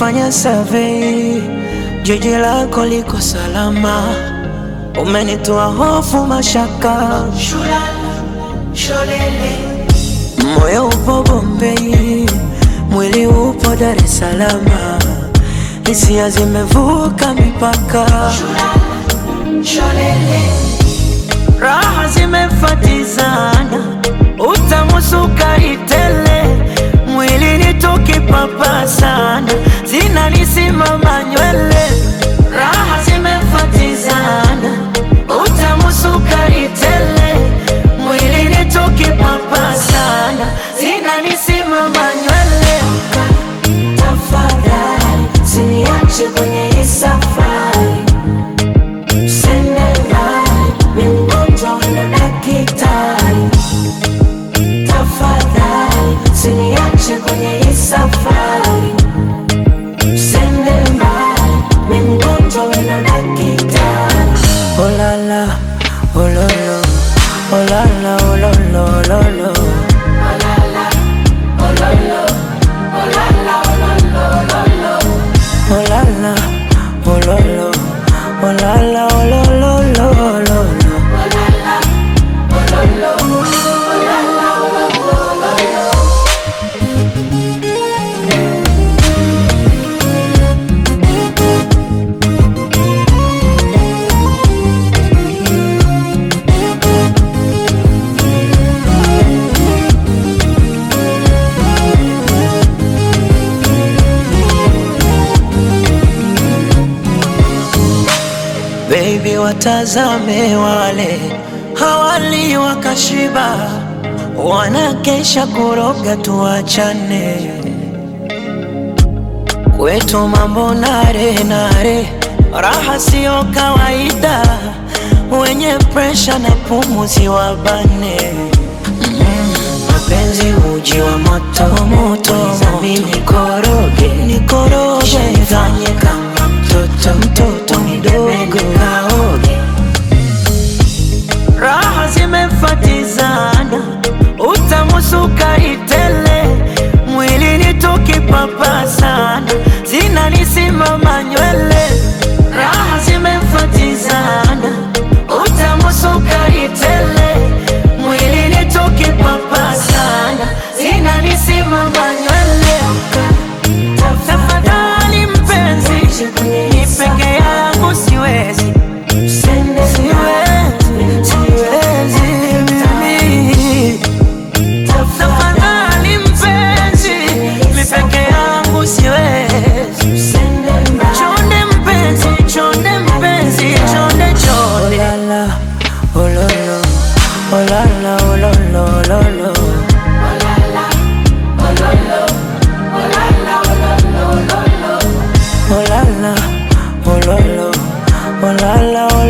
Nimefanya survey, jiji lako liko salama, umenitoa hofu, mashaka, moyo upo Bombay, mwili upo Dar es Salaam, hisia zimevuka mipaka, raha zimefatizana, utamu sukari tele, mwili ni tukipapa sana, zinanisimama nywele, raha zimefatizana, utamu sukari tele, mwili ni tukipapa sana, zinanisimama nywele. Tafadhali usiniache kwenye hii safari, usende mbali, mimi mgonjwa na daktari. Tafadhali usiniache kwenye hii safari, usende mbali, mimi mgonjwa na daktari. Oh la la, oh lo lo, oh la la, oh lo lo, oh lo lo. Oh la la, oh lo lo, oh la la, oh lo lo lo lo lo. Baby, watazame wale hawali wakashiba, wanakesha kuroga, tuachane kwetu mambo nare nare, raha siyo kawaida, wenye presha na pumuzi wabane mapenzi uji wa moto moto, mimi nikoroge nikoroge, nifanye kama mtoto mtoto mdogo kaoge, raha zimefatizana, utamu sukari tele, mwili ni tukipapa sana, zinanisimama nywele, raha zimefatizana, utamu sukari tele, mwili ni tukipapa sana, zinanisimama nywele. Tafadhali mpenzi, ni peke yangu siwezi, siwezi, siwezi mimi. Tafadhali mpenzi, mi peke yangu siwezi. Chonde mpenzi, chonde mpenzi, chonde chonde. Oh la la, oh lo lo, oh la la, oh lo lo, lo lo. Oh la la, oh lo lo, oh la la, oh